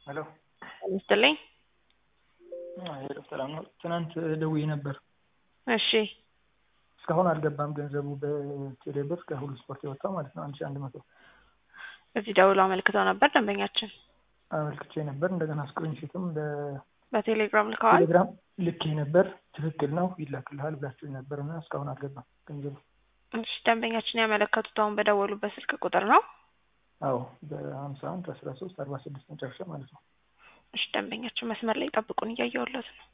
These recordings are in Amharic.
ሄሎ ይስጥልኝ። ሄሎ ሰላም ነው። ትናንት ደውዬ ነበር። እሺ እስካሁን አልገባም ገንዘቡ በቴሌ ብር ከሁሉ ስፖርት የወጣው ማለት ነው። አንድ ሺ አንድ መቶ እዚህ ደውሎ አመልክተው ነበር ደንበኛችን። አመልክቼ ነበር። እንደገና ስክሪንሾትም በቴሌግራም ልከዋል። በቴሌግራም ልኬ ነበር። ትክክል ነው ይላክልሃል ብላችሁ ነበር እና እስካሁን አልገባም ገንዘቡ። እሺ ደንበኛችን ያመለከቱት አሁን በደወሉበት ስልክ ቁጥር ነው። አዎ በሀምሳ አንድ አስራ ሶስት አርባ ስድስት መጨረሻ ማለት ነው። እሺ ደንበኛችን መስመር ላይ ጠብቁን፣ እያየሁለት ነው።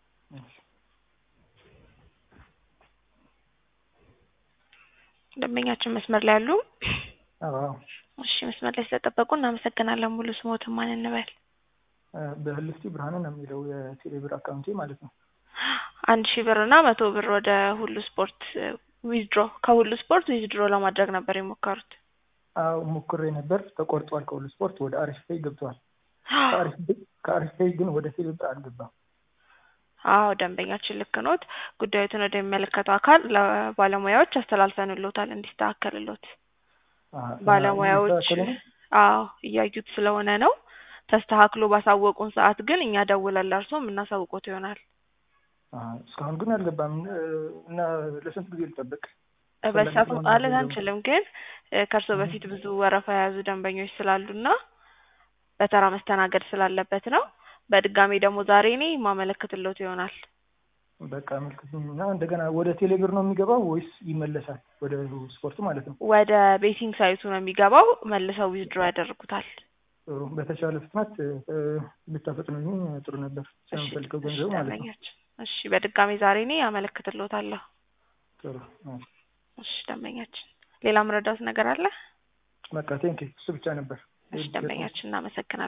ደንበኛችን መስመር ላይ አሉ። አዎ እሺ መስመር ላይ ስለጠበቁ እናመሰግናለን። ሙሉ ስሞትን ማን እንበል? በህልፍቲ ብርሃኑ ነው የሚለው የቴሌ ብር አካውንቴ ማለት ነው። አንድ ሺህ ብር እና መቶ ብር ወደ ሁሉ ስፖርት ዊዝድሮ ከሁሉ ስፖርት ዊዝድሮ ለማድረግ ነበር የሞከሩት። አዎ ሞክሬ ነበር። ተቆርጧል። ከሁሉ ስፖርት ወደ አሪፍ ፔይ ገብቷል። ከአሪፍ ፔይ ግን ወደ ቴሌ ብር አልገባም። አዎ ደንበኛችን ልክ ኖት። ጉዳዩትን ወደሚመለከተው አካል ለባለሙያዎች አስተላልፈንሎታል እንዲስተካከልሎት። ባለሙያዎች አዎ እያዩት ስለሆነ ነው። ተስተካክሎ ባሳወቁን ሰዓት ግን እኛ ደውለን ለእርሶ የምናሳውቆት ይሆናል። እስካሁን ግን አልገባም እና ለስንት ጊዜ ልጠብቅ? በሰዓቱ ማለት አንችልም፣ ግን ከእርሶ በፊት ብዙ ወረፋ የያዙ ደንበኞች ስላሉና በተራ መስተናገድ ስላለበት ነው። በድጋሚ ደግሞ ዛሬ እኔ ማመለክትሎት ይሆናል። በቃ አመልክቱኝና እንደገና ወደ ቴሌ ብር ነው የሚገባው ወይስ ይመለሳል? ወደ ስፖርቱ ማለት ነው። ወደ ቤቲንግ ሳይቱ ነው የሚገባው። መልሰው ዊዝድሮ ያደርጉታል። ጥሩ። በተሻለ ፍጥነት ብታፈጥኑኝ ጥሩ ነበር። ስለምፈልገው ገንዘቡ ማለት ነው። እሺ፣ በድጋሚ ዛሬ እኔ አመለክትሎታለሁ። ጥሩ። እሺ፣ ደንበኛችን ሌላ ምረዳት ነገር አለ? በቃ ቴንኪ። እሱ ብቻ ነበር። እሺ፣ ደንበኛችን እናመሰግናለን።